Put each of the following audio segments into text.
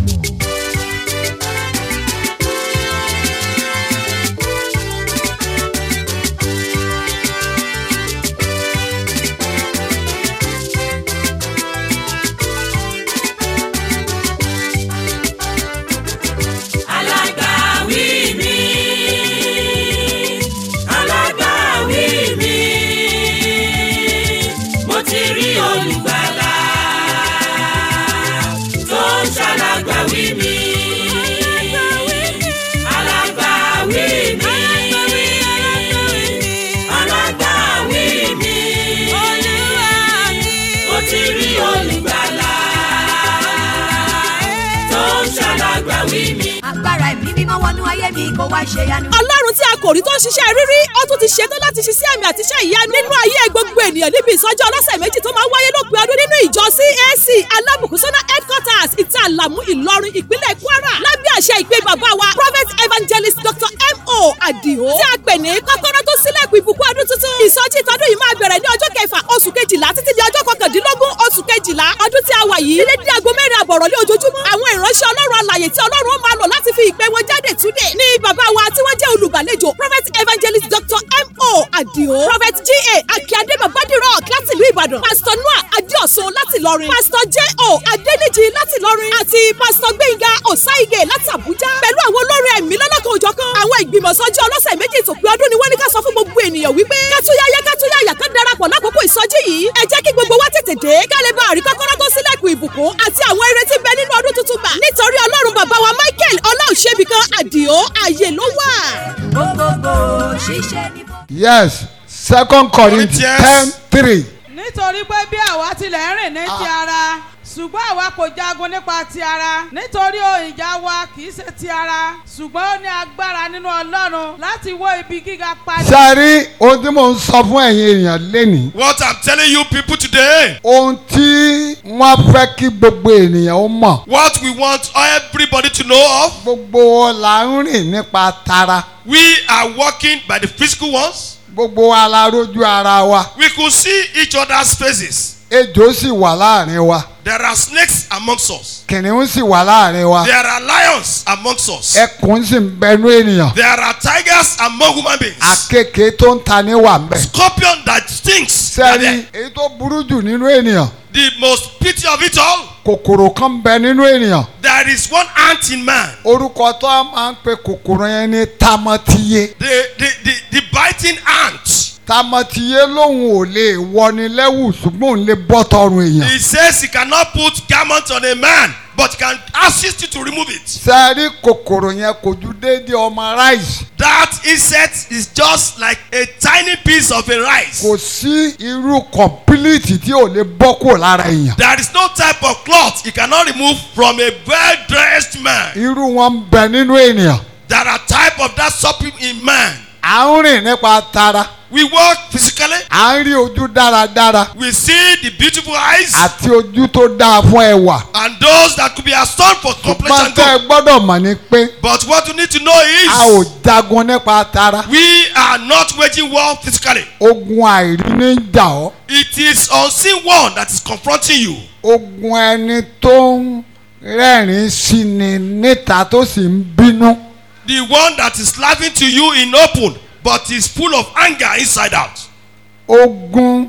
alágbàwí mi alágbàwí mi mo ti rí olùgbàlà tó ń ṣàlágbàwí mi alágbàwí mi alágbàwí mi mo ti rí olùgbàlà tó ń ṣàlágbàwí mi. agbára ẹ̀mí mímọ́ wọnú ayé mi kó wá ṣe yanu. ọlọ́run tí a kò rí tó ń ṣiṣẹ́ rírí ó tún ti ṣetán láti ṣiṣẹ́ àmì àti iṣẹ́ ìyanu nínú ayé gbogbo ènìyàn níbi ìsọjí ọlọ́sẹ̀ méjì tó máa ń wáyé lópin ọdún nínú ìjọ CAC alábùkúsọ́nà headquarters ìta àlàmú ìlọrin ìpínlẹ̀ kwara lábẹ́ àṣẹ ìpè bàbá wa prophet evangelist dr mo adio tí a pè ní kọ́kọ́rọ́ tó sílẹ̀kùn ìbùkún ọdún tuntun ìsọjí ìtọ́dún yìí máa bẹ̀rẹ̀ ní ọjọ́ kẹfà oṣù kejìlá títí di ọjọ́ kọkàndínlógún oṣù kejìlá ọdún tí a wà yìí ilé dí aago mẹ́rin àbọ̀rọ̀ ní ojoojúmọ́ àwọn ìránṣẹ́ ọlọ́run alàyè tí ọlọ́run ó máa lò láti fi ìpè wọn jáde túnde ní bàbá wa tí wọ́n jẹ́ olùgbàlejò prophet evangelist dr mo adio prophet ga akíade babadiro láti ìlú ìbàdàn pastor noah adéọ̀sùn láti ìlọrin pastor jo adéníjì láti ìlọrin àti pastor gbẹ̀ngà ọ̀sáìgè láti àbújá pẹ̀lú àwọn olórin ẹ̀mí lọ́lọ́kan òjọ̀kan àwọn ìgbìmọ̀ sọ́jí ọlọ́sẹ̀ méjì ìtòpin ọdún ni wọ́n ní ká sọ fún gbogbo ènìyàn wípé kátúyáyá kátúyáyá ká darapọ̀ lákòókò ìsọjí yìí ẹ jẹ́ kí gbogbo wa tètè dé ká lè bá àrí kọ́kọ́rọ́ tó sílẹ̀kùn ìbùkún àti àwọn eré tí ń bẹ nínú ọdún tuntun gbà nítorí ọlọ́run bàbá wa michael ọláòṣèbìkan àdìo ààyè ló wà. gbogbogbò ṣiṣẹ́ ní bó. yes second corinthians ten three nítorí pé bí àwa tilẹ̀ ń rìn ní ti ara ṣùgbọ́n àwa kò jagun nípa ti ara nítorí o ìjà wa kì í ṣe ti ara ṣùgbọ́n ó ní agbára nínú ọlọ́run láti wó ibi gíga padà. sẹ́rí ohun tí mò ń sọ fún ẹ̀yin èèyàn lénìí What I'm telling you people today, ohun tí wọ́n fẹ́ kí gbogbo ènìyàn ó mọ̀ what we want everybody to know of, gbogbo wa la ń rìn nípa tara we are walking by the physical ones. gbogbo wa la rójú ara wa We could see each other's faces. ejò sì wà láàrin wa There are snakes amongst us. kìnìún sì wà láàrin wa There are lions amongst us. ẹkùn sì ń bẹnu ènìyàn There are tigers among human beings. àkekèé tó ń ta ní wà ń bẹ. Scorpion that stings. are sẹ́rí there. èyí tó burú jù nínú ènìyàn The most pity of it all, kòkòrò kan ń bẹ nínú ènìyàn there is one ant in man. orúkọ tó a máa ń pe kòkòrò yẹn ní tamọ́tíyé The, the, the, the biting ant. tamọ́tíyé lòun ò lè wọni lẹ́wù ṣùgbọ́n òun lè bọ́ tọrùn èèyàn. He says he cannot put garment on a man, but can assist you to remove it. sẹ́rí kòkòrò yẹn kò ju déédéé ọmọ ráìsì That insect is just like a tiny piece of a rice. kò sí irú kọ̀mpilíìtì tí ò lè bọ́ kúrò lára èèyàn. There is no type of cloth he cannot remove from a well-dressed man. irú wọn ń bẹ nínú ènìyàn. There are type of that something in man. à ń rìn nípa tara We walk physically. à ń rí ojú dáradára We see the beautiful eyes àti ojú tó dáa fún ẹwà. and those that could be astonished for complexion. ṣùgbọ́n tẹ́ ẹ good. gbọ́dọ̀ mọ̀ ni pé But what you need to know a ò is jagun nípa tara. we are not waging war physically. ogun àìrí ní jà ọ́. It is unseen one that is confronting you. ogun ẹni tó ń rẹ́rìn-ín sí ni níta tó sì ń bínú. The one that is laughing to you in open but is full of anger inside out. ogun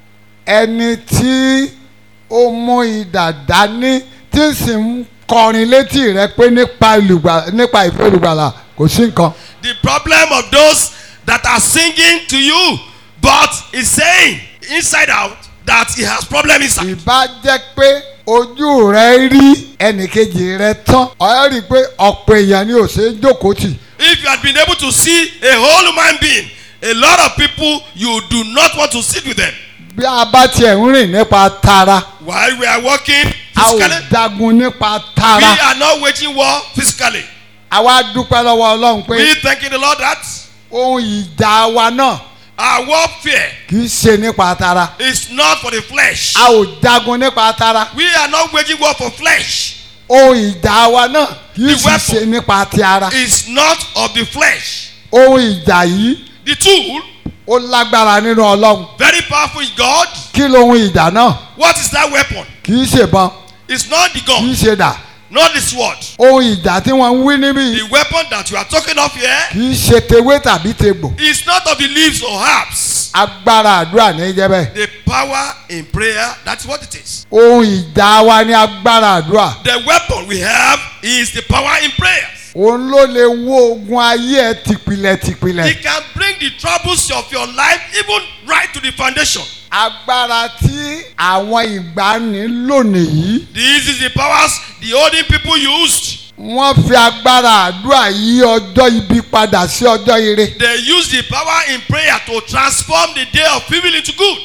ẹni tí ó mú idà dání tí sì ń kọrin létí rẹ pé nípa olùgbà- nípa ìfẹ́ olùgbàlà kò sí nǹkan. The problem of those that are singing to you but is saying inside out that he has problem inside. ìbá jẹ́ pé ojú rẹ rí ẹnìkejì rẹ tán ọ̀rẹ́ rí i pé ọ̀pọ̀ èèyàn ni ò ṣe é jókòó tì. If you had been able to see a whole human being, a lot of people you do not want to sit with them. bí a bá tiẹ̀ ń rìn nípa tara While we are walking a ò physically, jagun nípa we tara are not waging war physically. àwa dúpẹ́ lọ́wọ́ ọlọ́run pé We thanking the Lord that ohun ìjà wa náà our warfare kì í ṣe nípa tara is not for the flesh. a ò jagun nípa tara We are not waging war for flesh. ohun ìjà wa náà kì í The sì weapon. ṣe nípa ti ara It's not of the flesh. ohun ìjà yìí The tool, ó lágbára nínú ọlọ́run very powerful in God. kí lohun ìjà náà What is that weapon? kì í ṣèbọn It's not the kì í gun. ṣe dà not the sword. ohun ìjà tí wọ́n ń wí níbí The weapon that you are talking of here kì í ṣe tewé tàbí tegbò is not of the leaves or herbs. agbára àdúrà ní í jẹ́ bẹ́ẹ̀ The power in prayer, that's what it is. ohun ìjà wa ní agbára àdúrà The weapon we have is the power in prayers. òun ló lè wó ogun ayé ẹ tìpìlẹ̀ tìpìlẹ̀ It can bring the troubles of your life even right to the foundation. agbára tí àwọn ìgbani lò nìyí This is the powers the olden people used. wọ́n fi agbára àdúrà yí ọjọ́ ibi padà sí ọjọ́ ire They used the power in prayer to transform the day of evil into good.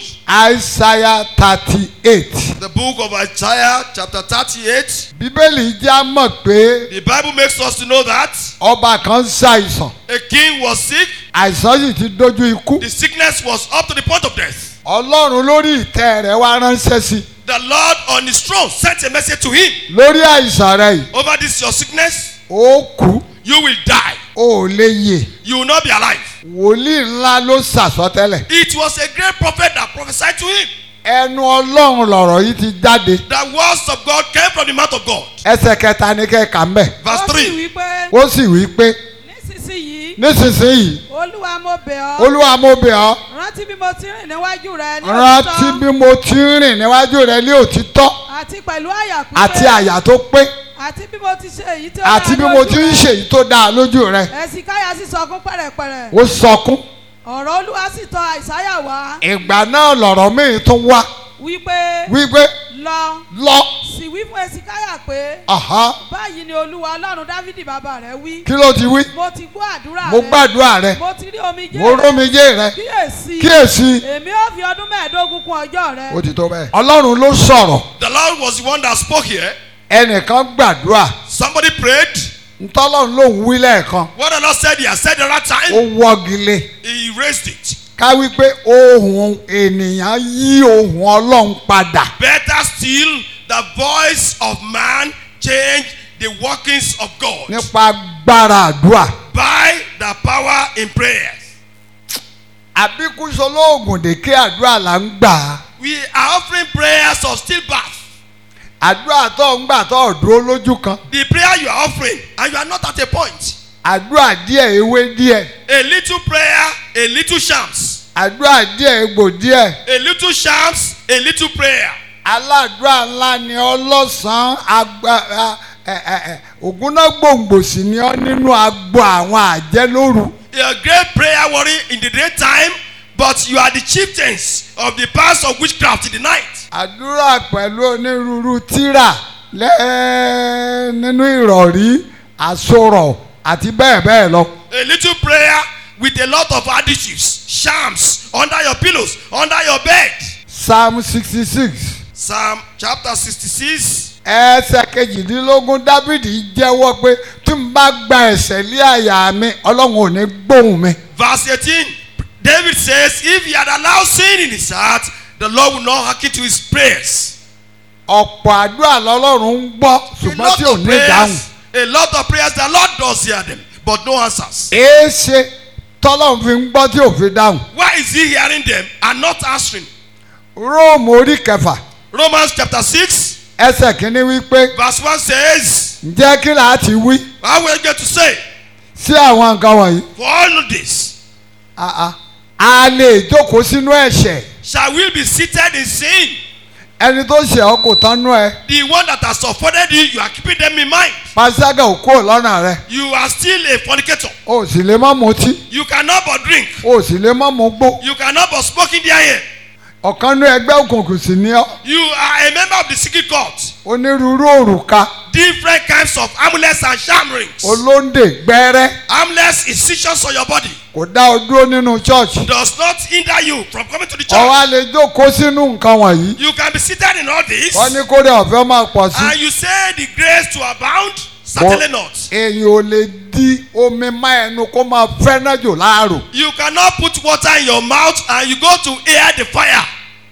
Isaiah thirty eight The book of Isaiah, chapter 38, bíbélì já mọ̀ pé the Bible makes us to know that ọba kan ṣàìsàn a king was sick, àìsàn sì ti dójú ikú the sickness was up to the point of death. ọlọ́run lórí ìtẹ́ rẹ̀ wá ránṣẹ́ sí i The Lord on his throne sent a message to him lórí àìsàn rẹ̀ yìí over this your sickness, ó kú you will die, ó lè yè you will not be alive. wòlíì ńlá ló sàsọtẹ́lẹ̀ It was a great prophet that prophesied to him. ẹnu ọlọ́run lọ̀rọ̀ yìí ti jáde The words of God came from the mouth of God. ẹsẹ̀ kẹta ní kẹ́ka ń bẹ̀ Verse ó sì 3. wí pé ó sì wí pé nísinsìnyí nísinsìnyí olúwa mo bẹ̀ ọ́ olúwa mo bẹ̀ ọ́ rántí bí mo ti rìn níwájú rẹ ní rántí òtítọ́ bí mo ti ń rìn níwájú rẹ ní òtítọ́ àti pẹ̀lú àyà pípé àti àyà tó pé àti bí mo ti ṣe èyí tó àti bí mo ti ń ṣèyí tó dáa lójú rẹ ẹ̀sìnkáyà sì sọkún pẹ̀rẹ̀pẹ̀rẹ̀ ó sọkún ọ̀rọ̀ olúwa sì tọ̀ àìsáyà wá ìgbà náà lọ̀rọ̀ míì tún wá wípé wípé lọ lọ sì wí fún ẹ̀sìnkáyà pé àhá báyìí ni olúwa ọlọ́run dávidi bàbá rẹ wí kí ló ti wí mo ti gbọ́ àdúrà mo rẹ gbàdúrà rẹ mo ti rí omijé mo rómijé rẹ kíyèsí kíyèsí èmi ó fi ọdún mẹ́ẹ̀ẹ́dógún kún ọjọ́ rẹ ó ti tó bẹ́ẹ̀. ọlọ́run ló sọ̀rọ̀ The Lord was the one that spoke here. ẹnìkan gbàdúrà Somebody prayed. ntọ́lọ́run ló ń wí lẹ́ẹ̀kan What the Lord said, He has said the right ó time. wọ́gilé He raised it. ká wípé ohùn ènìyàn yí ohùn ọlọ́run padà Better still, the voice of man changed the workings of God nípa agbára àdúrà by the power in prayers. àbíkúsọ lóògùn dèké àdúrà là ń gbà á We are offering prayers of stillbirth. àdúrà tó ń gbà tó dúró lójú kan The prayer you are offering, and you are not at a point. àdúrà díẹ̀ ewé díẹ̀ A little prayer, a little shams. àdúrà díẹ̀ egbò díẹ̀ A little shams, a little prayer. aládùúrà ńlá ni ọlọ́sàn-án agbára ògúnná gbòǹgbòsì ni ọ nínú agbo àwọn àjẹ́ lóru. You are a great prayer warrior in the daytime, but you are the chieftains of the powers of witchcraft in the night. àdúrà pẹ̀lú onírúurú tírà lẹ́ nínú ìrọ̀rí àsorọ̀ àti bẹ́ẹ̀ bẹ́ẹ̀ lọ. A little prayer with a lot of additives, shams under your pillows, under your bed. psalm sixty six Psalm chapter 66, ẹsẹ̀ kejìdínlógún dávìdì jẹ́wọ́ pé tí n bá gba ẹ̀ṣẹ̀ lé àyà mi ọlọ́run ò ní gbóhùn mi. verse 18. David says, If he had allowed sin in his heart, the Lord will not hearken to his prayers. ọ̀pọ̀ àdúrà lọ́lọ́run ń gbọ́ A ṣùgbọ́n lot tí ò of ní dáhùn. prayers, a lot of prayers, the Lord does hear them, but no answers. èé ṣe tọ́lọ́run fi ń gbọ́ tí ò fi dáhùn. Why is he hearing them and not answering? róòmù orí kẹfà Romans chapter 6, ẹsẹ̀ kínní wípé verse 1 says, ǹjẹ́ kí là á ti wí How will I get to say? sí àwọn nǹkan wọ̀nyí. For all of this, Ah, ah. a lè jókòó sínú ẹ̀ṣẹ̀ shall we be seated in sin? ẹni tó ṣe ọ́ kò tán nú ẹ The one that has offended you, you are keeping them in mind. pàṣẹgà ò kúrò lọ́nà rẹ You are still a fornicator. o sì lè má mutí You cannot but drink. o sì lè má mu gbó You cannot but smoke in their ear. ọ̀kan nú ẹgbẹ́ òkùnkùn sì ni ọ́ You are a member of the secret court. onírúurú òrùka Different kinds of amulets and sham rings. olóńdè gbẹ́rẹ́ Amulets, incisions on your body kò dá ọ dúró nínú chọ́ọ̀chì does not hinder you from coming to the church. ọwọ́ a lè jókòó sínú nǹkan wọ̀nyí You can be seated in all this. wọ́n ní kórè ọ̀fẹ́ máa pọ̀ sí And you say the grace to abound? Certainly not. èyàn ò lè di omi má ẹnu kó máa fẹ́ náà jò láàrò You cannot put water in your mouth and you go to air the fire.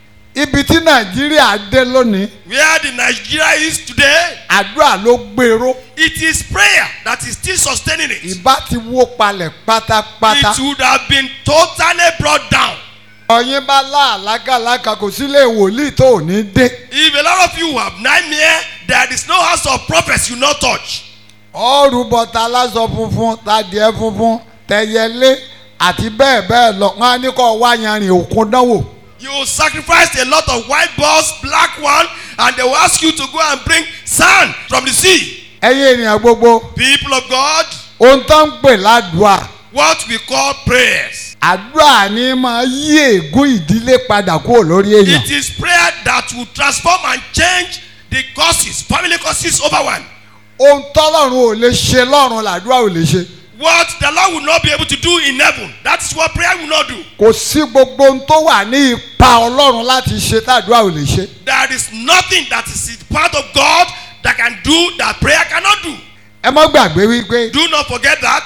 ibi tí nàìjíríà dé lónìí Where the Nigeria is today, àdúrà ló gbèrò it is prayer that is still sustaining it. ìbá ti wó palẹ̀ pátápátá. It would have been totally brought down. ọyìn bá láàlágàlágà kò sí lè wòlíì tó ò ní dé. If a lot of you have nightmare, there is no house of prophets you not touch. ọ̀rù bọ̀tà aláṣọ funfun tadìẹ funfun tẹyẹlé àti bẹ́ẹ̀ bẹ́ẹ̀ lọ wọn á ní kó wá yanrìn òkun dánwò. You sacrifice a lot of white bulls, black one, and they will ask you to go and bring sand from the sea. ẹ̀yin ènìyàn gbogbo People of God, ohun tó ń pè ládùúà what we call prayers. àdúrà ni máa yí ègún ìdílé padà kúrò lórí èèyàn. It is prayer that will transform and change the causes, family causes over one. ohun tọ́lọ́run ò lè ṣe lọ́run làdúrà ò lè ṣe. What the Lord will not be able to do in heaven, that is what prayer will not do. kò sí gbogbo ohun tó wà ní ipa ọlọ́run láti ṣe tàdúrà ò lè ṣe. There is nothing that is in part of God that can do that prayer cannot do. ẹ má gbàgbé wípé Do not forget that.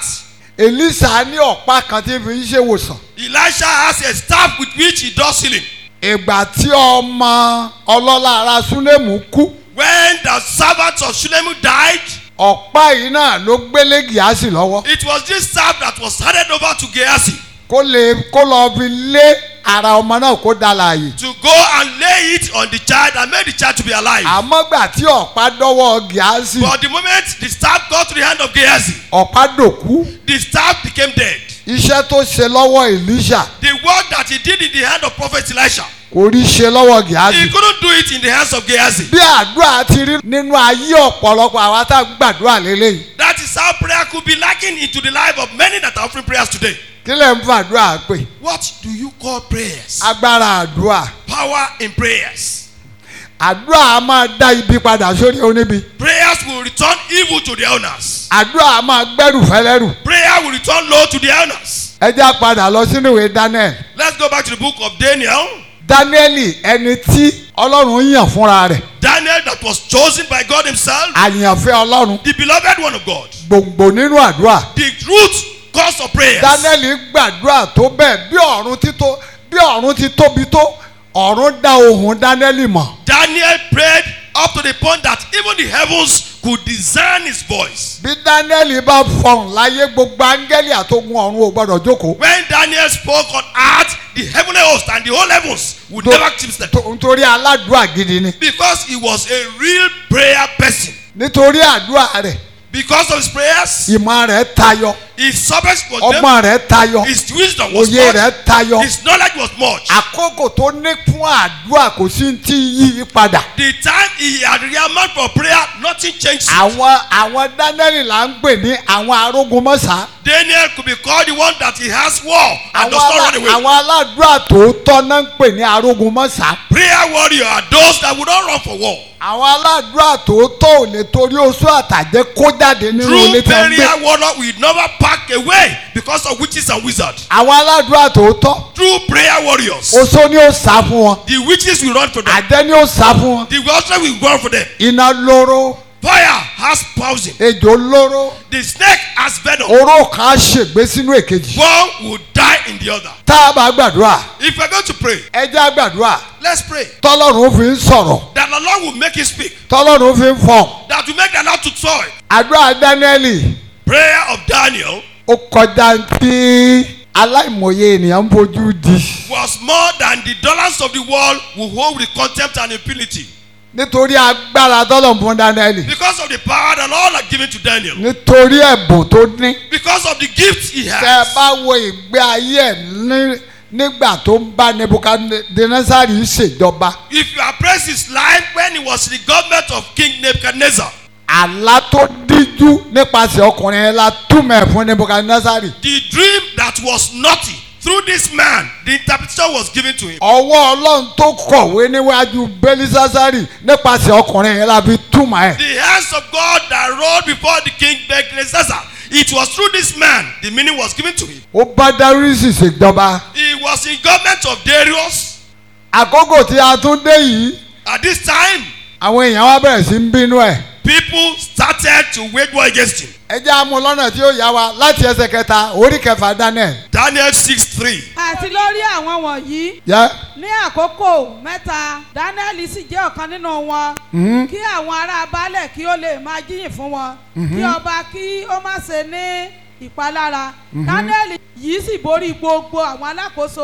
elisa ní ọ̀pá kan tí fi ń ṣèwòsàn. Elisha has a staff with which he does healing. ìgbà tí ọmọ ọlọ́lá ara súnémù kú When the servants of Shulemu died, ọ̀pá yìí náà ló gbélé gíásì lọ́wọ́ it was this staff that was handed over to Gehazi kó lè kó lọ fi lé ara ọmọ náà kó dá láàyè. to go and lay it on the child and make the child to be alive. àmọ́ gbà tí ọ̀pá dọ́wọ́ gíásì But the moment the staff got to the hand of Gehazi, ọ̀pá dòkú the staff became dead. iṣẹ́ tó ṣe lọ́wọ́ elisha The work that he did in the hand of prophet Elisha, kò rí ṣe lọ́wọ́ he gíásì. couldn't do it in the hands of Gehazi. bí àdúrà ti rí nínú ayé ọ̀pọ̀lọpọ̀ àwa tá a gbàdúrà lélẹ́yìí That is how prayer could be lacking into the life of many that are offering prayers today. kí lè ń fàdúrà pè What do you call prayers? agbára àdúrà Power in prayers. àdúrà a máa dá ibi padà sórí oníbi Prayers will return evil to the owners. àdúrà a máa gbẹ́rù fẹ́lẹ́rù Prayer will return low to the owners. ẹ já padà lọ sínú ìwé daniel Let's go back to the book of Daniel. daniel ẹni tí ọlọ́run yàn fúnra rẹ̀ Daniel that was chosen by God himself, àyànfẹ́ ọlọ́run the beloved one of God, gbòǹgbò nínú àdúrà the root cause of prayers. daniel gbàdúrà tó bẹ́ẹ̀ bí ọ̀run ti tó bí ọ̀run ti tóbi tó ọ̀run dá ohùn daniel mọ̀ Daniel prayed up to the point that even the heavens could discern his voice. bí daniel bá fọhùn láyé gbogbo áńgẹ́lì àtogun ọ̀run ò gbọ́dọ̀ jókòó When Daniel spoke on earth, the heavenly host and the whole heavens would tó- never keep step. tó- nítorí aládùúrà gidi ni Because he was a real prayer person. nítorí àdúrà rẹ̀ Because of his prayers, ìmọ̀ rẹ̀ tayọ his service was ọgbọ́n rẹ̀ tayọ his wisdom was òye much, rẹ̀ tayọ his knowledge was much. àkókò tó ní fún àdúrà kò sí ti yí i padà The time he had rearmount for prayer, nothing changed. àwọn àwọn daniel là ń pè ní àwọn arógunmọ́sá Daniel could be called the one that he has war and àwọn does not alá- run away. àwọn aládùúrà tòótọ́ náà ń pè ní arógunmọ́sá Prayer warrior are those that would not run for war. àwọn aládùúrà tòótọ́ ò lè torí oṣù àtàjẹ́ kó jáde nínú True ilé tí wọ́n ń gbé prayer warrior will never pack away because of witches and wizards. àwọn aládùúrà tòótọ́ True prayer warriors, oṣó ni ó sá fún wọn the witches will run for them. àjẹ́ ni ó sá fún wọn The wizards will run for them. iná lóró Fire has poison. ejò lóró The snake has venom. oró kan á ṣègbé sínú èkejì One will die in the other. tá a bá gbàdúrà If we're going to pray, ẹ jẹ́ á gbàdúrà let's pray tọ́lọ́run fi ń sọ̀rọ̀ that the Lord will make it speak, tọ́lọ́run fi ń fọ̀ that will make the Lord to toy. àdúrà dánẹ́ẹ̀lì Prayer of Daniel ó kọjá tí aláìmọye ènìyàn ń fojú di was more than the dollars of the world will hold with contempt and impunity. nítorí agbára tọ́lọ̀ fún dánẹ́ẹ̀lì Because of the power that Lord had given to Daniel. nítorí ẹ̀bùn tó ní Because of the gifts he tẹ́ ẹ has. bá wo ìgbé ayé ẹ̀ ní- nígbà tó ń bá nebukadnesari ṣèjọba If you appraise his life when he was in the government of King Nebuchadnezzar, àlá tó díjú nípasẹ̀ ọkùnrin yẹn la túmọ̀ ẹ̀ fún nebukadnesari the dream that was naughty through this man, the interpretation was given to him. ọwọ́ ọlọ́run tó kọ̀wé níwájú belisasari nípasẹ̀ ọkùnrin yẹn la fi túmọ̀ ẹ̀ The hands of God that rolled before the king Nebuchadnezzar. It was through this man the meaning was given to him. ó bá dárísì ṣèjọba He was in government of Darius. àkókò tí a tún dé yìí At this time, àwọn èèyàn wa bẹ̀rẹ̀ sí ń bínú ẹ̀ people started to wage war against him. ẹ jẹ́ àmú lọ́nà tí ó yá wa láti ẹsẹ̀ kẹta orí kẹfà daniel Daniel 6 3. àti lórí àwọn wọ̀nyí yẹ ní àkókò mẹ́ta daniel sì jẹ́ ọ̀kan nínú wọn kí àwọn ará baálẹ̀ kí ó lè máa jíyìn fún wọn kí ọba kí ó má ṣe ní ìpalára daniel yìí sì borí gbogbo àwọn alákòóso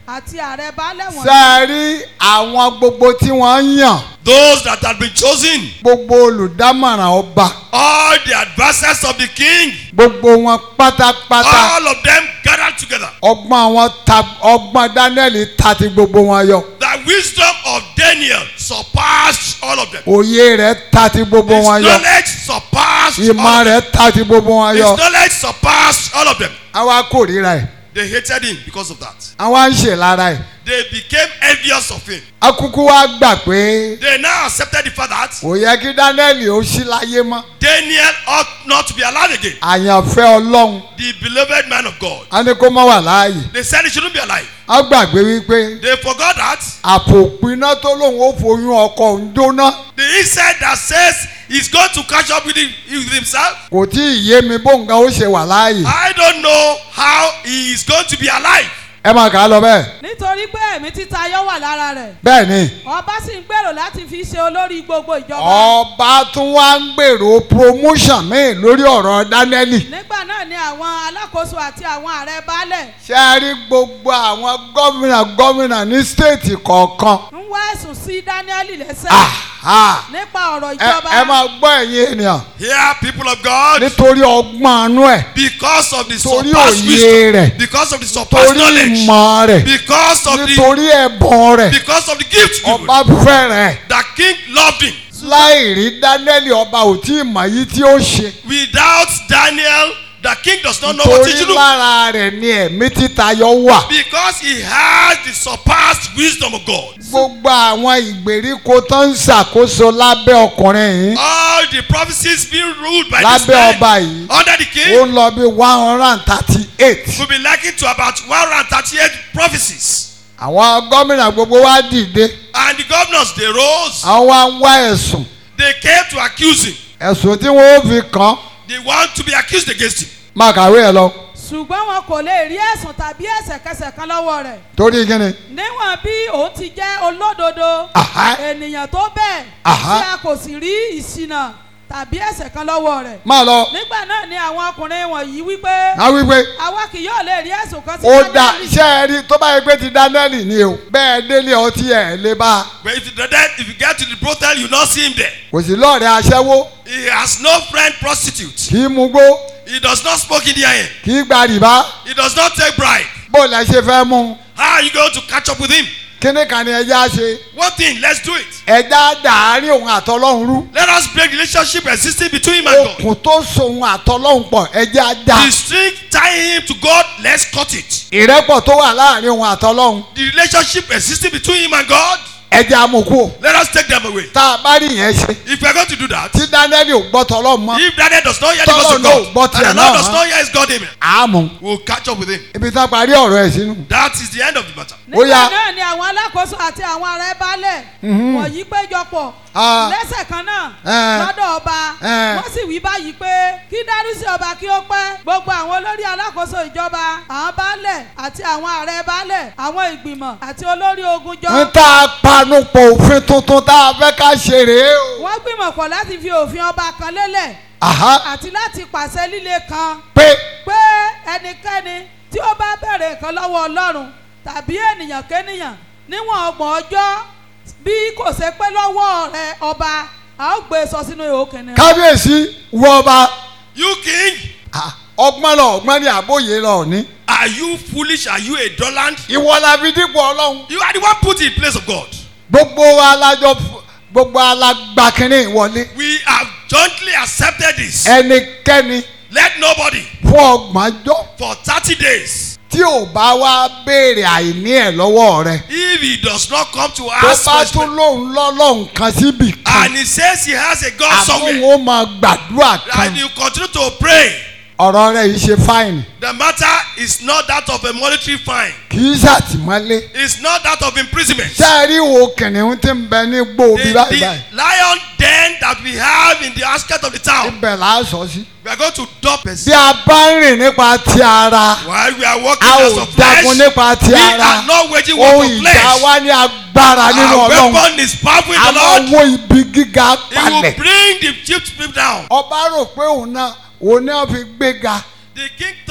àti ààrẹ baálẹ̀ ṣe wọ̀nyí é rí àwọn gbogbo tí wọ́n ń yàn Those that had been chosen, gbogbo olùdámọ̀ràn ọba all the advisors of the king, gbogbo wọn pátápátá all of them gathered together. ọgbọ́n wọn ta ọgbọ́n Daniel ta ti gbogbo wọn yọ The wisdom of Daniel surpassed all of them. òye rẹ̀ ta ti gbogbo His wọn yọ knowledge surpassed all ìmọ̀ of them. rẹ̀ ta ti gbogbo wọn His yọ knowledge surpassed all of them. àwa kórìíra ẹ̀ They hated him because of that. àwa ń ṣe lára ẹ̀ They became envious of him. akúkú wa gbà pé They now accepted the fact that kò yẹ kí Daniel ó sí láyé mọ́ Daniel ought not to be alive again. àyànfẹ́ Ọlọ́run The beloved man of God. á ní kó má wà láàyè They said he shouldn't be alive. á gbàgbé wípé They forgot that àpòpiná tó lòun ó foyún ọkọ òun jóná the inside that says he's going to catch up with, him, with himself. kò tí ì yé mi bóńgá ó ṣe wà láàyè I don't know how he is going to be alive. ẹ máa kà á lọ bẹ́ẹ̀ nítorí pé ẹ̀mí títayọ wà lára rẹ̀ bẹ́ẹ̀ ni ọba sì ń gbèrò láti fi ṣe olórí gbogbo ìjọba ọba tún wá ń gbèrò promotion míì lórí ọ̀rọ̀ Daniel nígbà náà ni àwọn alákòóso àti àwọn ààrẹ baálẹ̀ ṣe é rí gbogbo àwọn gómìnà gómìnà ní stéètì kọ̀ọ̀kan ń wá ẹ̀sùn sí Dáníẹ́lì lẹ́sẹ̀ Aha. nípa ọ̀rọ̀ ẹ ìjọba ẹ máa gbọ́ ẹ̀yin ènìyàn Here, people of God, nítorí ọgbọ́n àánú ẹ̀ because of the torí surpassed òye wisdom, rẹ̀ because of the surpassed torí knowledge, ìmọ̀ rẹ̀ because of the nítorí ẹ̀bùn rẹ̀ because of the gift given, ọba fẹ́ràn ẹ̀ the king loved him. láì rí Daniel ọba ò tí ì mọ̀ yìí tí ó ṣe Without Daniel, the king does not know what he torí should do. lára rẹ̀ ni ẹ̀mí títayọ wà Because he has the surpassed wisdom of God. gbogbo àwọn ìgbèríko tó ń ṣàkóso lábẹ́ ọkùnrin yìí All the prophecies being ruled by this lábẹ́ man ọba yìí under the ó king ń lọ bí one hundred and thirty eight will be likened to about 138 prophecies. àwọn gómìnà gbogbo wá dìde And the governors, they rose. àwọn wá ń wá ẹ̀sùn They came to accuse him. ẹ̀sùn tí wọ́n ó fi kàn án They want to be accused against him. máa kàwé ẹ̀ lọ ṣùgbọ́n wọn kò lè rí ẹ̀sùn tàbí ẹ̀ṣẹ̀kẹsẹ̀ kan lọ́wọ́ rẹ̀ torí kíni níwọ̀n bí òun ti jẹ́ olódodo Aha. ènìyàn tó bẹ́ẹ̀ Aha. tí a kò sì rí ìṣìnà tàbí ẹ̀ṣẹ̀ kan lọ́wọ́ rẹ̀ máa lọ nígbà náà ni àwọn ọkùnrin wọ̀nyí wípé á wí pé àwa kì yóò lè rí ẹ̀sùn kan sí ó dà Dáníẹ́lì. ṣé ẹ rí tó bá yẹ pé ti Daniel ni o bẹ́ẹ̀ délé ọtí ẹ̀ lè bá a But if you, then if you get to the brothel, you not see him there. kò sí lọ́ọ̀rẹ́ aṣẹ́wó He has no friend prostitute. kì í mugbó He does not smoke in the iron. kì í gba rìbá He does not take bribe. bó lẹ ṣe fẹ́ mú un How are you going to catch up with him? kíní kan ni ẹja ṣe One thing, let's do it. ẹja dàárín òun àtọlọ́hun rú Let us break the relationship existing between him and God. okùn tó so òun àtọlọ́hun pọ̀ ẹja dà The string tying him to God, let's cut it. ìrẹ́pọ̀ tó wà láàrin òun àtọlọ́hun The relationship existing between him and God, ẹja mú kú o let us take them away. tá a bá rí yẹn ṣe If we are going to do that, tí Daniel ò gbọ́ tọlọ́hun mọ́ if Daniel does not hear the voice of Tọ́lọ́ náà ò gbọ́ God, tiẹ̀ and the náà Lord does mọ́. not hear his God, amen, àmú we'll catch up with him. ibi tá a parí ọ̀rọ̀ ẹ̀ sínú. That is the end of the matter. Ó yá. nígbà náà ni àwọn alákòóso àti àwọn ààrẹ baálẹ̀ wọ̀nyí péjọpọ̀ Ah. lẹ́sẹ̀ kan náà Eh. lọ́dọ̀ ọba Eh. wọ́n sì wí báyìí pé kí dárúsí ọba kí ó pẹ́ gbogbo àwọn olórí alákòóso ìjọba àwọn baálẹ̀ àti àwọn ààrẹ baálẹ̀ àwọn ìgbìmọ̀ àti olórí ogun jọ ń tá a panupọ̀ òfin tuntun tá a fẹ́ ká ṣe rèé o. wọ́n gbìmọ̀ pọ̀ láti fi òfin ọba kan lélẹ̀ Àhá àti láti pàṣẹ líle kan pé pé ẹnikẹ́ni tí ó bá bẹ̀rẹ̀ nǹkan lọ́wọ́ ọlọ́run tàbí ènìyàn kénìyàn níwọ̀n ọgbọ̀n ọjọ́ bí kò ṣe pé lọ́wọ́ rẹ ọba a ó gbé e sọ sínú ihò kìnìún. kábíyèsí wọ ọba You king, Ah, ọgbọ́n lọ ọgbọ́n ní àbóyè lọ ní. are you foolish? Are you a dulland? ìwọ la fi dípò ọlọ́run. You are the one put in place of God. gbogbo alájọ gbogbo alágbàkínní ìwọlé. We have jointly accepted this. ẹnikẹ́ni Let nobody fún ọgbọ̀njọ́ for 30 days, tí ò bá wá béèrè àìní ẹ̀ lọ́wọ́ rẹ̀. if he does not come to tó ask bá for his tún lóun lọ́lọ́run kan síbì kan. and he says he has a God àbúrò somewhere, ó máa gbàdúrà kan. and you continue to pray, ọ̀rọ̀ rẹ̀ yìí ṣe fáìnì. the matter is not that of a monetary fine. kì í ṣàtìmọ́lé. It's not that of imprisonment. ṣé ẹ rí wo kìnìún tí ń bẹ ní gbòòbí The, báyìí the báyìí. lion den that we have in the outskirts of the town, ibẹ̀ là á sọ sí. we are going to dump bí it. a bá ń rìn nípa ti ara While we are walking a as ò of flesh, jagun nípa ti we ara are not waging war ohun for ìjà flesh. wa ní agbára nínú Our ọlọ́run weapon is powerful in a the máa Lord. wo ibi gíga He will palẹ̀. bring the chief people down. ọba rò pé òun náà òun náà fi gbéga The king thought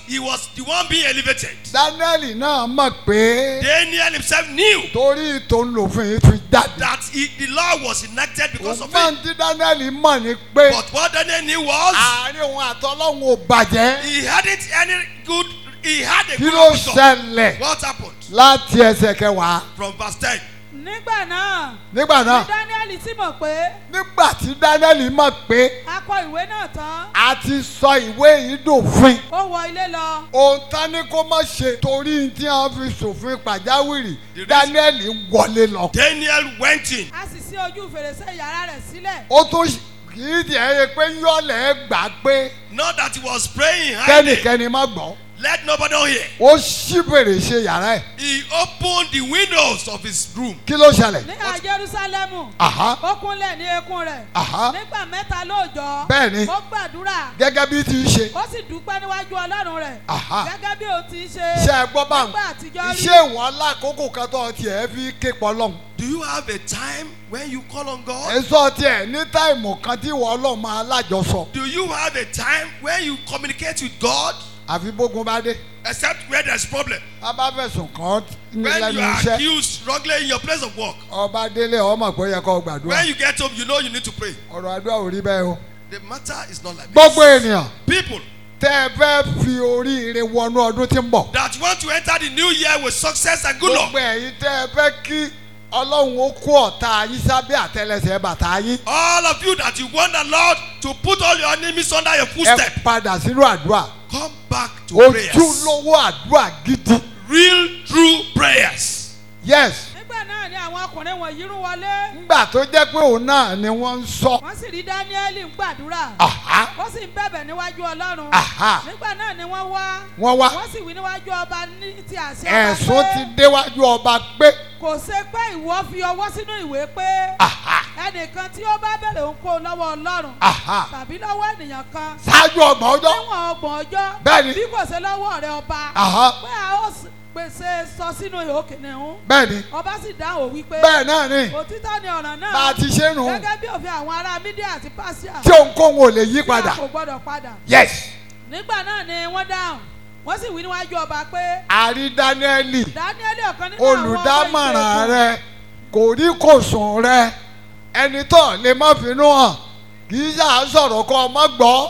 he was the one being elevated. daniel náà mọ̀ pé Daniel himself knew torí tòun lòfin yìí fi jáde. that he, the law was enacted because of ògbọ́n him. tí daniel mọ̀ ni pé But what Daniel knew was àárín òun àtọ́lọ́hún ò bàjẹ́. he hadn't any good, he had a kí good ló outcome. ṣẹlẹ̀ What happened? láti ẹsẹ̀ kẹwàá From verse 10. nígbà náà nígbà ni náà daniel sì mọ̀ pé nígbà tí daniel mọ̀ pé a kọ ìwé náà tán a ti sọ ìwé yìí dòfin ó wọ ilé lọ ohun tán ni kó má ṣe torí tí wọ́n fi ṣòfin pàjáwìrì The reason- daniel wọlé lọ. Daniel went in. a sì ṣí ojú fèrèsé yàrá rẹ̀ sílẹ̀ ó tún ṣ- kì í tiẹ̀ yẹ pé yọ̀lẹ̀ gbà pé Not that he was praying hiding. kẹ́nikẹ́ni má gbọ́ Let nobody hear. ó ṣí fèrèsé yàrá ẹ̀ He opened the windows of his room. kí ló ṣẹlẹ̀. ní à jerusalemu Àhá. ó kúnlẹ̀ ní eékún rẹ̀ Àhá. nígbà mẹ́ta lóòjọ́ Bẹ́ẹ̀ni. ó gbàdúrà gẹ́gẹ́ bí ti ń ṣe ó sì dúpẹ́ níwájú ọlọ́run rẹ̀ Àhá. gẹ́gẹ́ bí ó ti ń ṣe ṣe é gbọ́ báwọn nígbà àtijọ́ rí iṣẹ́ ìwọ̀n alákòókò kan tó tiẹ̀ fi ké pọ̀ lọ́hùn. Do you have a time when you call on God? èso tiẹ̀ ní táìmù kan tí ìwọ ọlọ́run máa lájọsọ Do you have a time when you communicate with God? àfi bógun bá dé. Except where there's problem. a bá fẹ̀sùn kàn án ní When lẹ́nu you are iṣẹ́ accused struggling in your place of work. ọba délé ọmọ pé ó yẹ kó gbàdúrà When you get home, you know you need to pray. ọ̀rọ̀ àdúrà ò rí bẹ́ẹ̀ o. The matter is not like gbogbo this. ènìyàn People tẹ́ ẹ fẹ́ fi oríire wọnú ọdún tí ń bọ̀. that want to enter the new year with success and good luck. gbogbo ẹ̀yin tẹ́ ẹ fẹ́ kí ọlọ́run ó kó ọ̀tá yín sábẹ́ àtẹlẹsẹ̀ bàtà yín. All of you that you want the Lord to put all your enemies under your ẹ footstep, padà sínú àdúrà come back to prayers. ojúlówó àdúrà gidi. Real, true prayers. yes nígbà náà ni àwọn ọkùnrin wọ̀nyí rú wọlé ngbà tó jẹ́ pé òun náà ni wọ́n ń sọ. wọ́n sì rí dáníẹ́lì ń gbàdúrà Àhá. ó sì ń bẹ̀bẹ̀ níwájú ọlọ́run Àhá. nígbà náà ni wọ́n wá wọ́n wá wọ́n sì wí níwájú ọba ní ti àṣẹ ọba ẹ̀sùn pé ti déwájú ọba pé kò ṣe pé ìwọ fi ọwọ́ sínú ìwé pé Àhá. ẹnìkan tí ó bá bẹ̀rẹ̀ ń kó lọ́wọ́ ọlọ́run Àhá. tàbí lọ́wọ́ ènìyàn kan ṣáájú ọgbọ̀n ọjọ́. níwọ̀n ọgbọ̀n ọjọ́ Bẹ́ẹ̀ni. bí kò ṣe lọ́wọ́ rẹ ọba Àhá. pé a ó s- pèsè sọ sínú ìhó kìnìún bẹ́ẹ̀ni ọba sì dáhùn wípé bẹ́ẹ̀ náà ni òtítọ́ ni ọ̀ràn náà bá a ti ṣe nù gẹ́gẹ́ bí òfin àwọn ará mídíà àti pásíà tí òǹkóhun ò lè yí tí a padà. kò gbọ́dọ̀ padà yes nígbà náà ni wọ́n dáhùn wọ́n sì wí níwájú ọba pé àrí dáníẹ́lì dáníẹ́lì ọ̀kan nínú àwọn ọmọ olùdámọ̀ràn ìgbèkùn rẹ kò rí kò sùn rẹ ẹni tó lè má finú hàn kì í ṣáà sọ̀rọ̀ kọ́ ọmọ gbọ́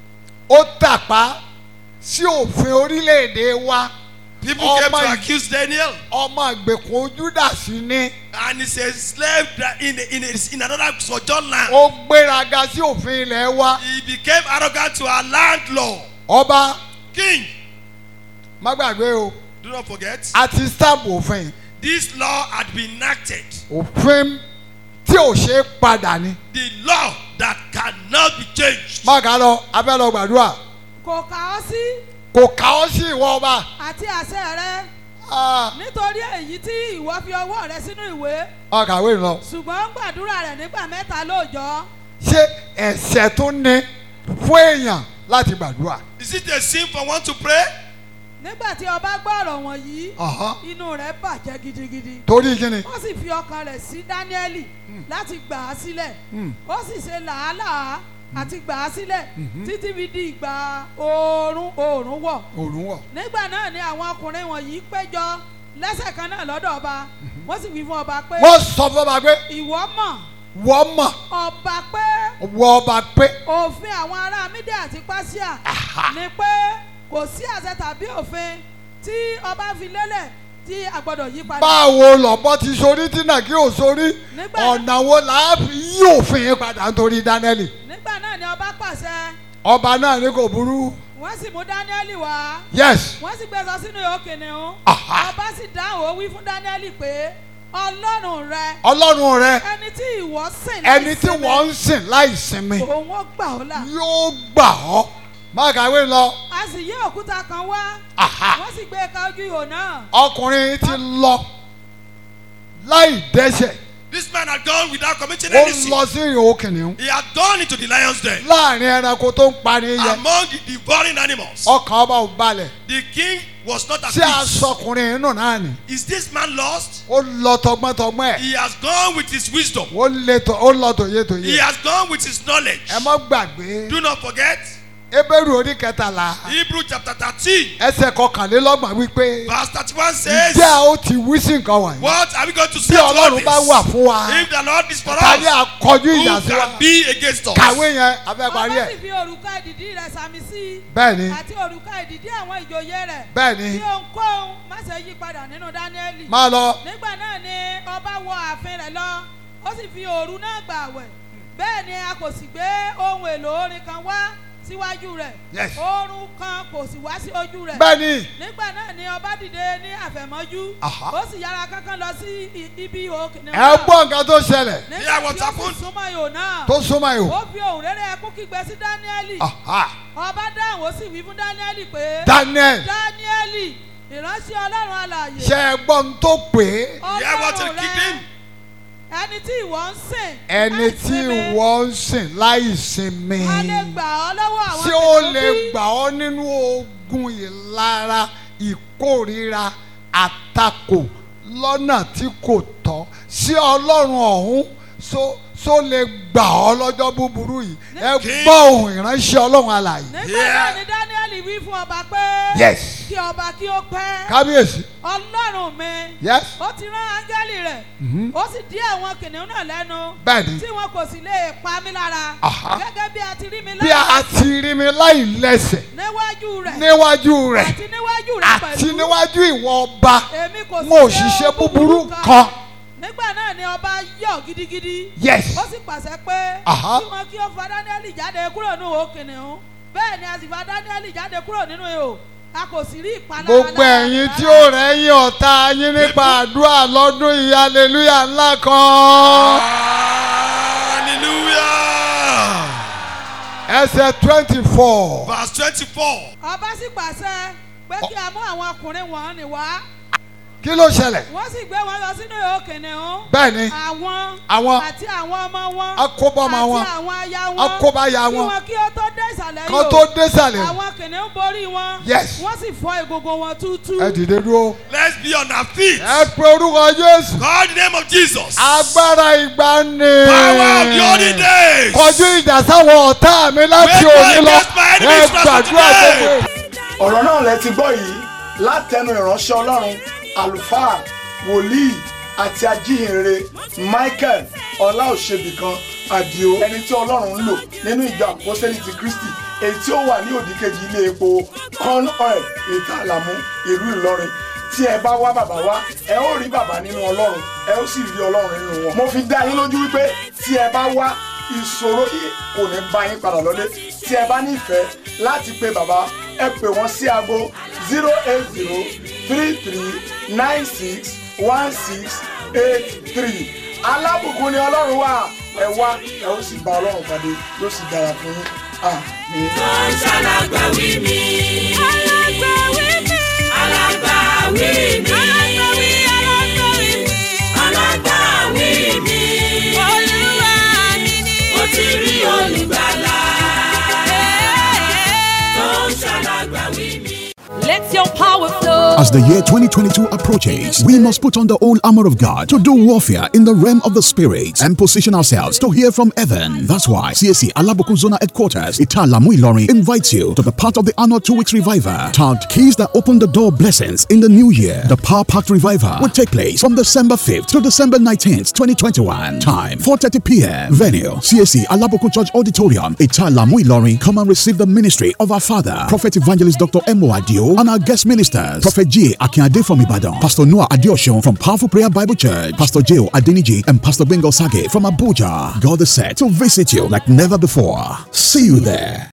ó tàpá sí òfin orílẹ̀-èdè wa People Oh came my- to accuse Daniel, ọmọ ìgbèkùn ojúdàsí ni and he's a slave that in, in, in another sojourn land. ó gbéraga sí òfin ilẹ̀ wa He became arrogant to our land law. ọba King, má gbàgbé o do not forget, a ti stamp òfin this law had been enacted. òfin tí ò ṣe é padà ni The law that cannot be changed. má kà á lọ abẹ́ lọ gbàdúrà kò kà ọ́ sí kò kà ọ́ sí ìwọ ọba àti àṣẹ rẹ Ah, nítorí èyí tí ìwọ fi ọwọ́ rẹ sínú ìwé ọkàwé lọ. ṣùgbọ́n ń gbàdúrà rẹ̀ nígbà mẹ́ta lóòjọ́ ṣé ẹ̀ṣẹ̀ tó ní fún èèyàn láti gbàdúrà. Is it a sin for one to pray? nígbà tí ọba gbọ́ ọ̀rọ̀ wọ̀nyí Ọ̀hán. inú rẹ̀ bàjẹ́ gidigidi torí kíni. ó sì fi ọkàn rẹ̀ sí dáníẹ́lì láti gbà á sílẹ̀ ó sì ṣe làálàá àti gbà á sílẹ̀ títí fi di ìgbà oòrùn oòrùn wọ̀ òrùn wọ̀. nígbà náà ni àwọn ọkùnrin wọ̀nyí péjọ lẹ́sẹ̀ kan náà lọ́dọ̀ ọba wọ́n sì wí fún ọba pé wọ́n sọ fún ọba pé ìwọ mọ̀ wọ́n mọ̀ ọba pé wọ́n ọba pé òfin àwọn ará mídíà àti pásíà ni pé kò sí àṣẹ tàbí òfin tí ọba fi lélẹ̀ tí a gbọ́dọ̀ yí padà. báwo lọ́bọ́ ti sorí tí náà kí o sorí Nígbà- ọ̀nà wo là á fi yí òfin yẹn padà nítorí dánẹ́lì. nígbà náà ni ọba pàṣẹ ọba náà ní kò burú. wọ́n sì mú dáníẹ́lì wá yes wọ́n sì gbé sọ sínú ìhó kìnìún Aha. ọba sì dáhùn ó wí fún dáníẹ́lì pé ọlọ́run rẹ ọlọ́run rẹ ẹni tí ìwọ sìn ẹni tí wọ́n ń sìn láì sinmi òun ó gbà ọ́ là yóò gbà ọ́. má kàwé lọ. a sì yí òkúta kan wá Aha. wọ́n sì gbé e ka ojú ihò náà ọkùnrin ti lọ láì dẹ́sẹ̀ This man had gone without committing ó any sin. lọ sí ìhò kìnìún He had gone into the lion's den. láàrin ẹranko tó ń pani yẹ Among the devouring animals. ọkàn ọba ò balẹ̀ The king was not at tí peace. aṣọkùnrin inú náà ni Is this man lost? ó lọ tọgbọ́ntọgbọ́n ẹ̀ He has gone with his wisdom. ó lé tọ ó lọ tòye He tòye has gone with his knowledge. ẹ mọ́ gbàgbé Do not forget, ebéèrú orí kẹtàlá Hebrew chapter thirteen ẹsẹ̀ kọkànlélọ́gbọ̀n wípé verse thirty-one says. ǹjẹ́ a ó ti wí sí nǹkan wọ̀nyí What are we going to say bí to all ọlọ́run this? bá wà fún wa If the Lord is for ta ni us, àkọjú ìjà who sí wa can be against us? kàwé yẹn abẹ́ parí ọba ẹ̀ sì fi òrùka ìdìdí rẹ̀ sàmì sí i bẹ́ẹ̀ ni àti òrùka ìdìdí àwọn ìjòyè rẹ̀ bẹ́ẹ̀ ni kí ohunkóhun má ṣe yí padà nínú dáníẹ́lì máa lọ nígbà náà ni ọba wọ ààfin rẹ̀ lọ ó sì fi òru náà gbà wẹ̀ bẹ́ẹ̀ ni a kò sì gbé ohun èlò orin kan wá síwájú rẹ̀ Yes. oorun kan kò sì wá sí ojú rẹ̀ bẹ́ẹ̀ ni nígbà náà ni ọba dìde ní àfẹ̀mọ́jú Aha. ó sì yára kánkán lọ sí i- ibi ihò kìnìún ẹ gbọ́ nǹkan tó ṣẹlẹ̀ Yeah, nígbà what tí ó sì happened? súnmọ́ ihò náà tó súnmọ́ ihò ó fi ohùn rere ẹkún kígbe sí dáníẹ́lì Aha. ọba dáhùn ó sì wí fún dáníẹ́lì pé Daniel dáníẹ́lì ìránṣẹ́ ọlọ́run alààyè ṣe é gbọ́ ń tó pé Yeah, what ọlọ́run the rẹ kingdom? ẹni tí ìwọ ń sìn ẹni láì tí sinmi, wọ́n ń sìn láì sinmi a lè gbà ọ́ lọ́wọ́ àwọn tí ó kìnìún lè bí? gbà ọ́ nínú ogun ìlara ìkórira àtakò lọ́nà tí kò tọ́ sí ọlọ́run ọ̀hún so so lè gbà ọ́ lọ́jọ́ búburú yìí ẹ Kí- gbọ́ ohùn ìránṣẹ́ ọlọ́run alààyè. nígbà Yeah. náà ni dáníẹ́lì wí fún ọba pé yes kí ọba kí ó pẹ́ kábíyèsí ọlọ́run mi yes ó ti rán áńgẹ́lì rẹ̀ ó sì dí àwọn kìnìún náà lẹ́nu bẹ́ẹ̀ni tí wọn kò sì lè pa mí lára Aha. gẹ́gẹ́ bí a ti rí mi bí a lẹ́yìn ti rí mi láì lẹ́sẹ̀ níwájú rẹ̀ níwájú rẹ̀ àti níwájú rẹ̀ àti pẹ̀lú níwájú ìwọ ọba èmi kò mo ò sì ṣiṣẹ́ búburú kan nígbà náà ni ọba yọ̀ gidigidi yes ó sì pàṣẹ pé Aha. kí wọn kí ó fa dáníẹ́lì jáde kúrò nínú ihò kìnìún bẹ́ẹ̀ ni a sì fa dáníẹ́lì jáde kúrò nínú ihò a kò sì rí ìpalára gbogbo lára ẹ̀yin rẹ̀ tí rárá. ó rẹ́yìn ọ̀tá yín nípa àdúrà lọ́dún yìí hallelujah ńlá kan Hallelujah. ẹsẹ̀ twenty four Verse twenty-four. ọba sì pàṣẹ pé kí a mú àwọn ọkùnrin wọ̀nyí wá kí ló ṣẹlẹ̀ wọ́n sì gbé wọn lọ sínú ihò kìnìún bẹ́ẹ̀ ni àwọn Àwọn- àti àwọn ọmọ wọn akóbọ́mọ wọn àti àwọn aya wọn akóbáya kí wọn wọn kí ó tó dé ìsàlẹ̀ kan tó désàlẹ̀ àwọn kìnìún borí wọn Yes. wọ́n sì fọ́ egungun wọn túútú ẹ dìde dúró Let's be on our feet. ẹ pe orúkọ Jésù Call the name of Jesus. agbára ìgbani Power of the olden days. kọjú ìjà sáwọn ọ̀tá mi láti Make war òní lọ against my ẹ enemies from gbàdúrà today. gbogbo ọ̀rọ̀ náà lẹ ti gbọ́ yìí látẹnu ìránṣẹ́ ọlọ́run àlùfáà wòlíì àti ajíhìnrere michael ọláòṣèbìkan àdìo ẹni tí ọlọ́run ń lò nínú ìjọ àpọ́sẹ́lì ti kristi èyí tí ó wà ní òdìkejì ilé epo corn oil ìta àlàmú ìlú ìlọrin tí ẹ bá wá bàbá wá ẹ ó rí bàbá nínú ọlọ́run ẹ ó sì rí ọlọ́run nínú wọn. mo fi dá yín lójú wípé tí ẹ bá wá ìṣòro yìí kò ní bá yín padà lọ́lé tí ẹ bá nífẹ̀ẹ́ láti pe bàbá ẹ pè wọ́n sí aago zero eight zero three three nine six one six eight three alábùkún ni ọlọ́run wà ẹ wá ẹ ó sì bá ọlọ́run pàdé yóò sì dára fún yín àmín. tó ń ṣàlágbàwí mi. alágbàwí mi. alágbàwí mi. alágbàwí alágbàwí mi. alágbàwí mi. olúwa mi ni. mo ti rí olùgbàlà. tó ń ṣàlágbàwí mi. Let your power flow. As the year 2022 approaches, we must put on the whole armor of God to do warfare in the realm of the spirit and position ourselves to hear from heaven. That's why CSC Alabukun Zona Headquarters, Italamu Ilorin, invites you to the part of the annual two weeks revival tagged Keys that open the door blessings in the new year. The Power Packed Revival will take place from December 5th to December 19th, 2021. Time 4:30 p.m. Venue CSC Alabukun Church Auditorium, Italamu Ilorin. Come and receive the ministry of our Father, Prophet Evangelist Dr. Emo Adio, and our guest ministers, Prophet J. Akinade from Ibadan, Pastor Noah Adioshun from Powerful Prayer Bible Church, Pastor J. Adeniji, and Pastor Bengal Sage from Abuja. God is set to visit you like never before. See you there.